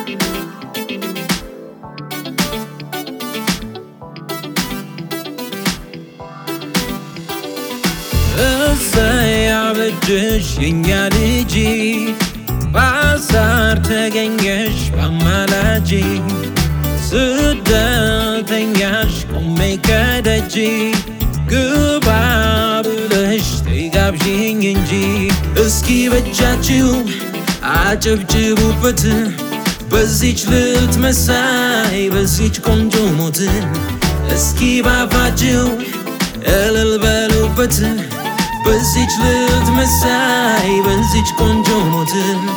እሰይ አበጀሽ የኛ ልጅ በአሳር ተገኘሽ በአማላጅ ስደተኛሽ ቆሜ ከደጅ ግባ ብለሽ ተጋብዥኝ እንጂ እስኪ በጃችሁ አጨብጭቡበት በዚች ልዕልት መሳይ በዚች ቆንጆ ሞት እስኪ ባፋችሁ እልል በሉበት በዚች ልዕልት መሳይ በዚች ቆንጆ ሞት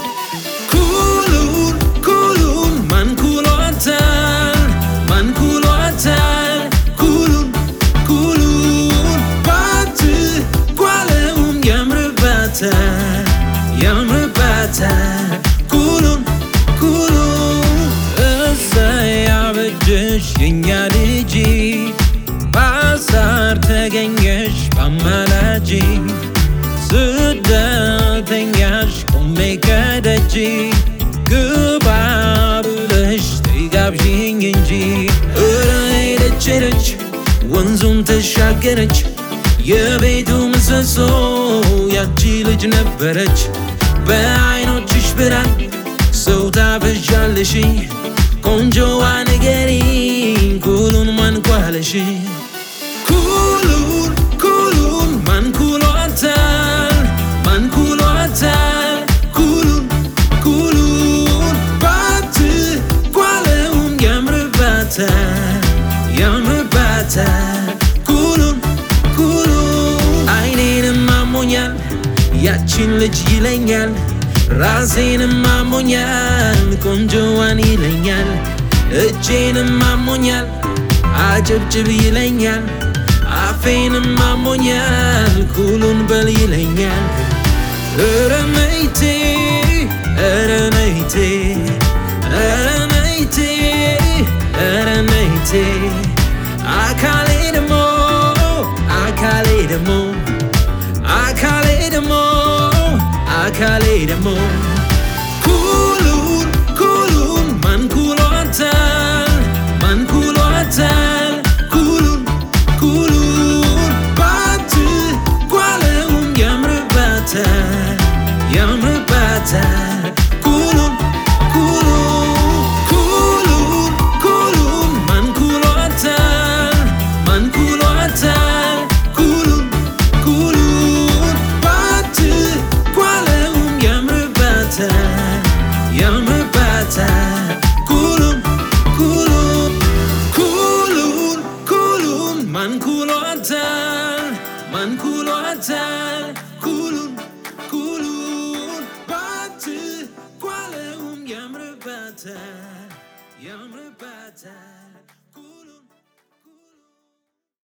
ኩሉን ኩሉን ማን ኩሏታል ማን ኩሏታል ኩሉን ኩሉን ባት ጓለውም ያምርባታል ያምርባታል ኩሉን ኩሉን እሰይ አበጀሽ የኛ ልጅ በአሳር ተገኘሽ በአማላጅ ስደተኛሽ ቆሜ ከደጅ ግባ ብለሽ ተጋብዥኝ እንጂ እረ ሄደች ሄደች ወንዙን ተሻገረች የቤቱ ምሰሶ ያቺ ልጅ ነበረች በአይኖችሽ ብርሃን ሰው ታበዣለሽ ቆንጆዋ ንገሪኝ ኩሉን ማን ኳለሽ ኩሉን ኩሉን ማን ኩሏታል ማን ኩሏታል ኩሉን ኩሉን ባት ኳለውም ያምርባታል ያምርባታል ኩሉን ኩሉን አይኔንም አሞኛል ያቺን ልጅ ይለኛል ራሴንም አሞኛል ቆንጆዋን ይለኛል እጄንም አሞኛል አጨብጭብ ይለኛል አፌንም አሞኛል ኩሉን በል ይለኛል ኧረ መይቴ ኧረ ነይቴ ኧረ ነይቴ ኧረ ነይቴ አካሌ ደሞ አካሌ ደሞ አካሌ ደሞ አካሌ ደሞ ኩሉን ኩሉን ማን ኩሏታል ማን ኩሏታል ኩሉን ኩሉን ባት ጓለውም ያምርባታል ያምርባታል ኩሉን ኩሉን ኩሉን ኩሉን ማን ኩሏታል ማን ኩሏታል ኩሉን ኩሉን ባት ጓለውም ያምርባታል ያምርባታል ኩሉን ኩሉን ኩሉን ኩሉን ማን ኩሏታል ማን ኩሏታል ኩሉን ኩሉን ባት ጓለውም ያምርባታል ያምርባታል